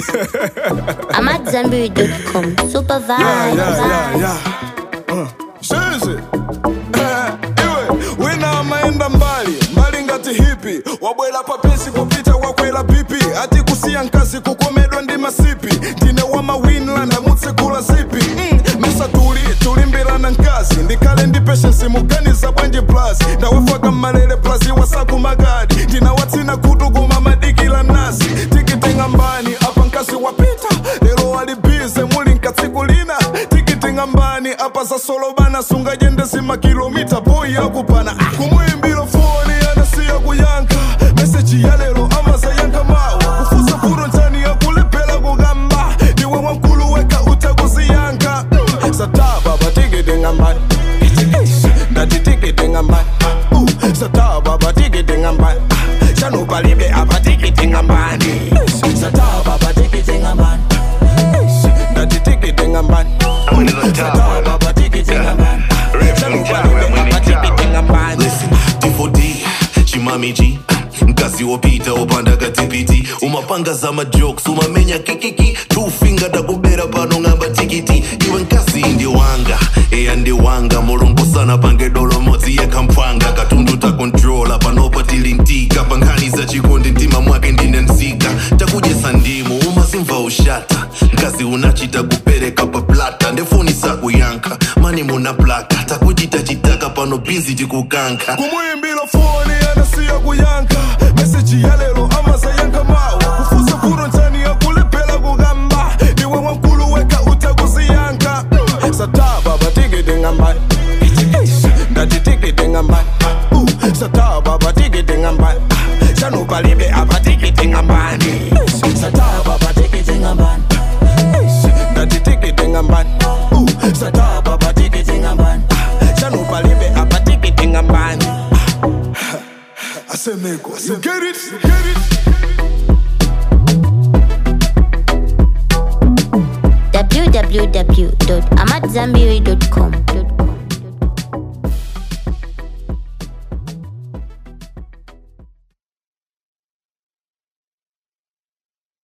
I'm at Zenberry.com. Super vibe. Yeah, yeah, vibe. yeah, yeah. Uh, Shenzi. Eh, iwe wina amaenda mbali mbali ngati hipi wabwera papesi kupita wakwera pipi ati kusiya nkasi kukomedwa ndi masipi ndine wama winland amutsekula zipi mm, mesa tuli tulimbirana nkazi ndikhale ndi peshensi muganiza bwanji plus ndawafaka mmalere plus iwasaku magadi ndinawatsina kutu kuma madikila nasi tikitenga mbani apa nkasi wapita lero wali bize muli nkatsiku lina tikitinga mbani apa za solobana sungajendesi makilomita boyi akupana kumuimbira foni anasiya kuyanka meseji ya lero amaza yanka mawa kufusa puro njani yakulephera kukamba ndiwe wamkulu weka utakuziyanka Mm, sataba batikitenga mbani ndati tikitenga mbani Uh, sataba batikitenga mbani shano palibe apatikitenga mbani sataba batikitenga mbani ndati tikitenga mbani sataba batikitenga mbani shano palibe apatikitenga mbani Listen, D4D, Chimami G mkazi wopita opanda katipiti umapanga za majokes umamenya kikiki tufinga takubera pano ng'amba tikiti iwe nkasi ndi wanga eya ndi wanga mulungu sana pange dolo modzi yekhampwanga katundu takontrola panopa tilintika pankhani za chikondi mtima mwake ndine mzika takudyesa ndimu umasimva ushata mkazi unachita kupereka paplata ndefoni sakuyankha mani muna plaka takuchita chitaka pano bizi tikukankha kumuimbira foni anasiya kuyanka meseji ya lero amaza yanka mawa kufusa puro njani yakulephera kukamba ndiwe wamkulu weka utakuziyanka Mm, sataba batikitenga mbani ndati tikitenga mbani Uh, sataba batikitenga mbani shano palibe apatikitenga mbani sataba batikitenga mbani ndati tikitenga mbani Uh, sataba batikitenga mbani shano palibe apatikitenga mbani asemeko you get it you get it www.amatzambiri.com.